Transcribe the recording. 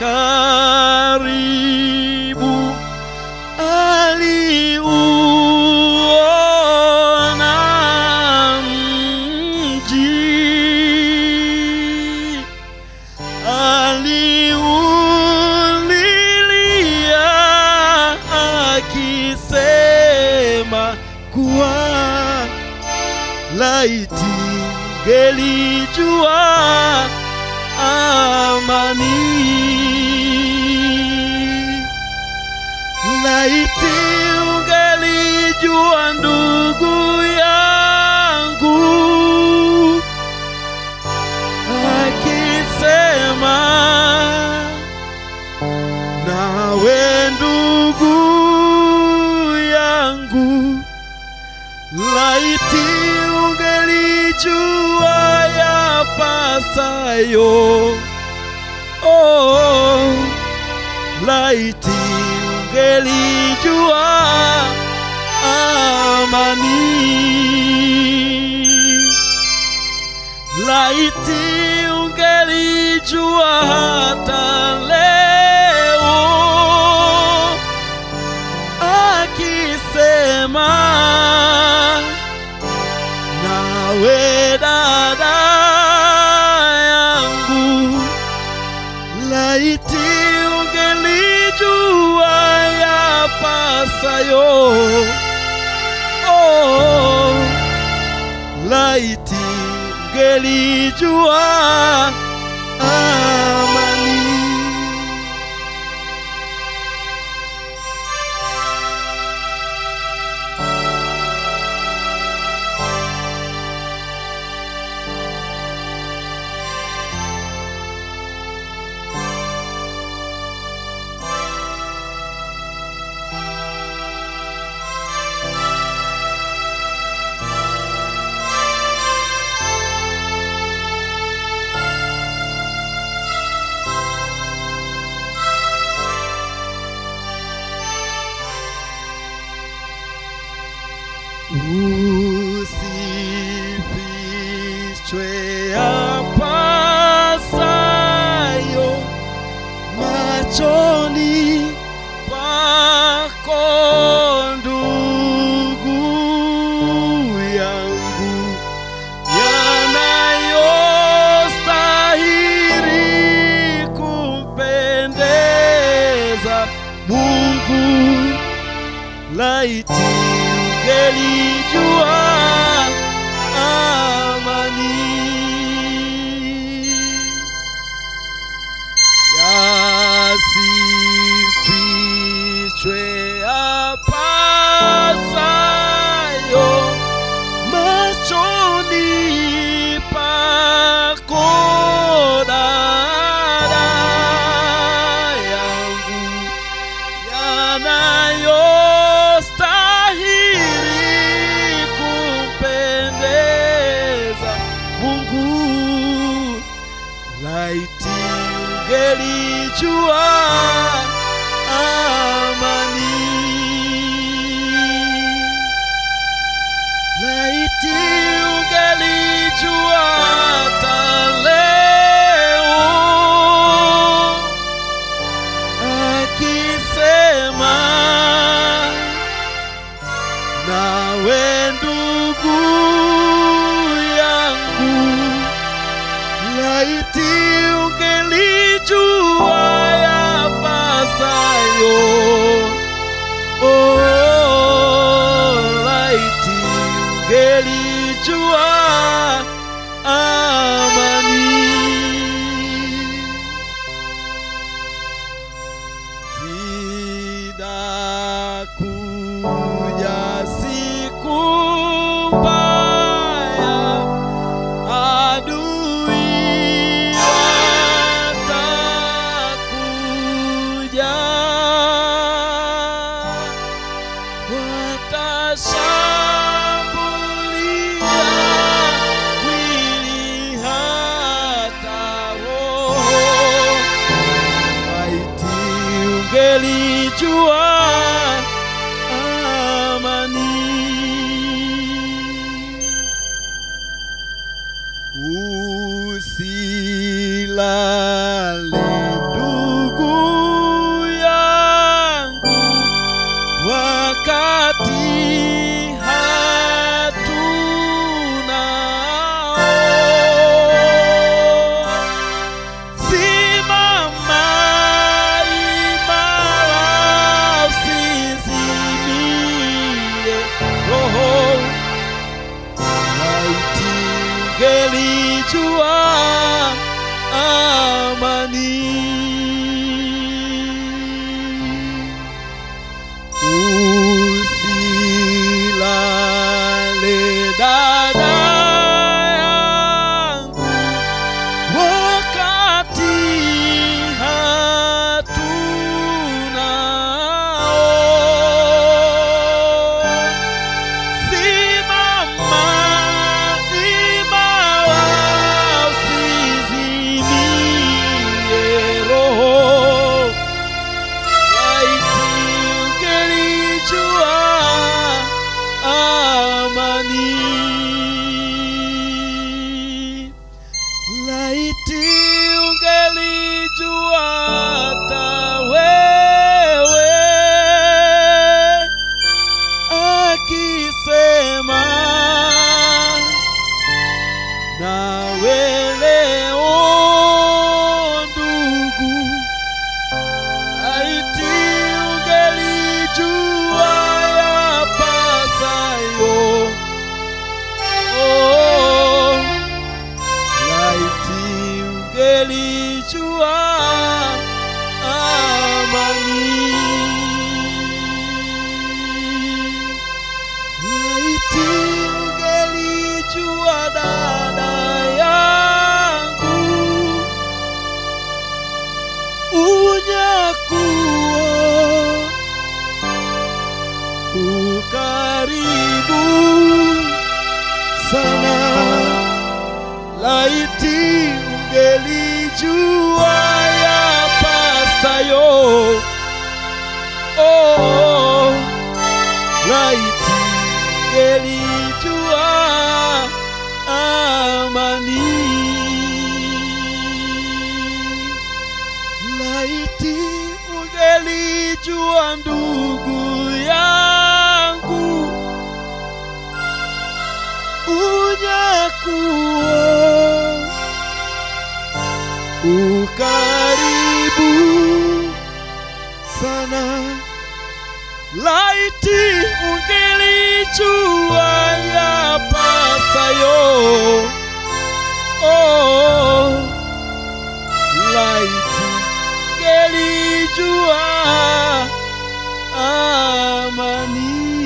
karibu aliuona mji aliulilia akisema kuwa laiti ngelijua amani laiti ungelijua ndugu yangu akisema nawe ndugu yangu laiti ungelijua yapasayo oh, laiti ungelijua amani laiti ungelijua hata leo akisema nawe dada yangu laiti ungelijua yapasayo oh, laiti ungelijua amani usifichwe yapasayo machoni pako ndugu yangu yanayostahili kumpendeza Mungu laiti ungelijua amani yasifichwe yapasayo machoni pako dada yangu yanayostahili kumpendeza Mungu laiti ungelijua amani laiti ungelijua hata leo akisema nawe ndugu yangu laiti ungelijua yapasayo oh, laiti ungelijua amani zinakuja siku mbaya adui watakuja watashambulia mwili hata roho laiti ungelijua amani usilale ndugu kuwa ukaribu sana laiti ungelijua yapasayo oh, laiti ungelijua amani